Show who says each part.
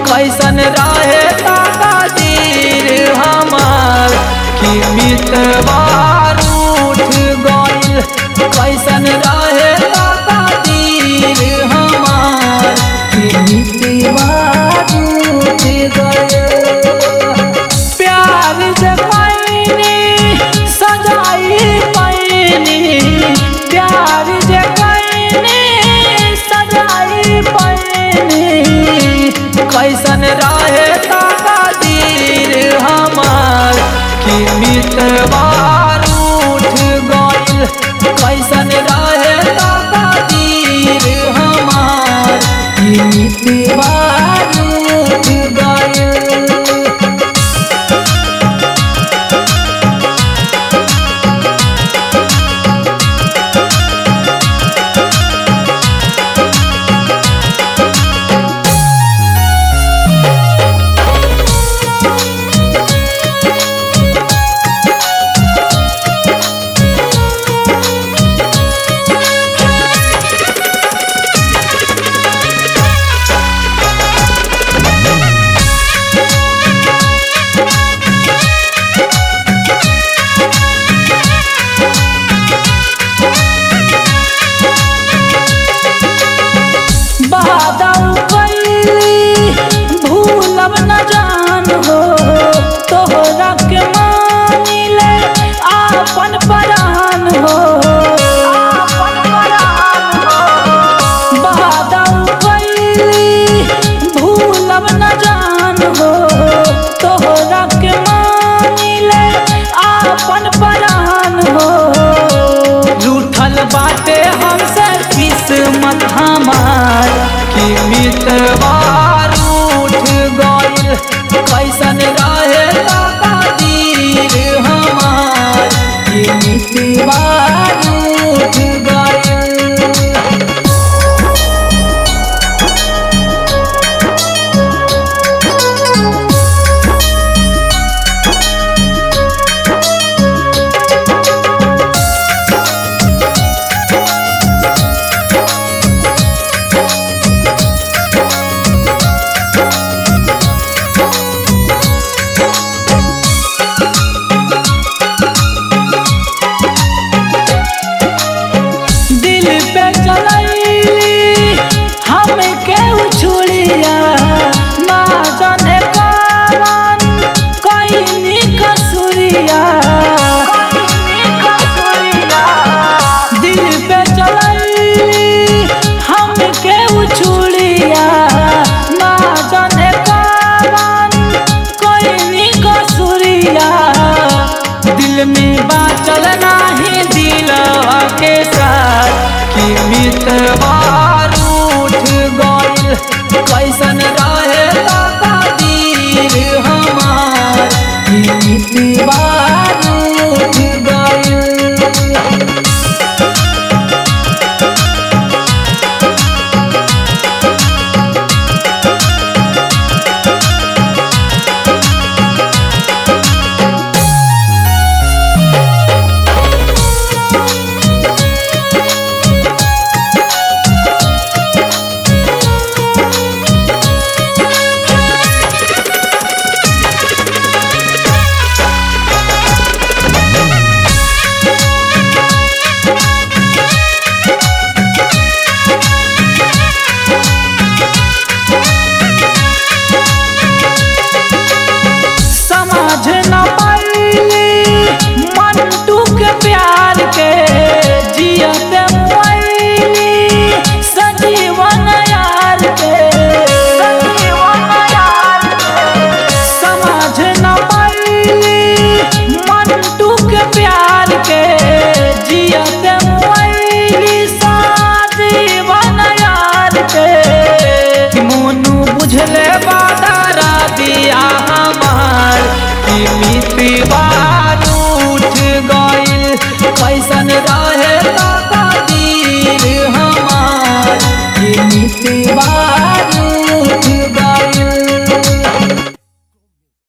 Speaker 1: कैसन रहे ताकादीर हमार कि मितवा रूठ गइल कैसन रहे ताकादीर हमार कि मितवा रूठ गइल प्यार जगाईनी सजाई पैनी प्यार जगाईनी सजाई पैनी कैसन रहे ताकादीर हमार कि मितवा रूठ गइल कैसन रहे ताकादीर हमार कि मितवा रूठ गइल बादल कैली भूलब न जान हो तोहरा के मानिले आपन परान हो बादल कैली भूलब न जान हो तोहरा के मानिले आपन परान हो रूठल बाटे हमसे किस्मत हमार कि मितवा रूठ गइल कैसन रहे ताकादीर हमार कि मितवा रूठ गइल दिल पे चलैली हम के उछुलिया ना जाने कारण कईनी कसुरिया दिल पे चलैली हम के उछुलिया ना जाने कारण कईनी कसुरिया दिल में बाचल नाही दिलवा के साथ कि मितवा रूठ गइल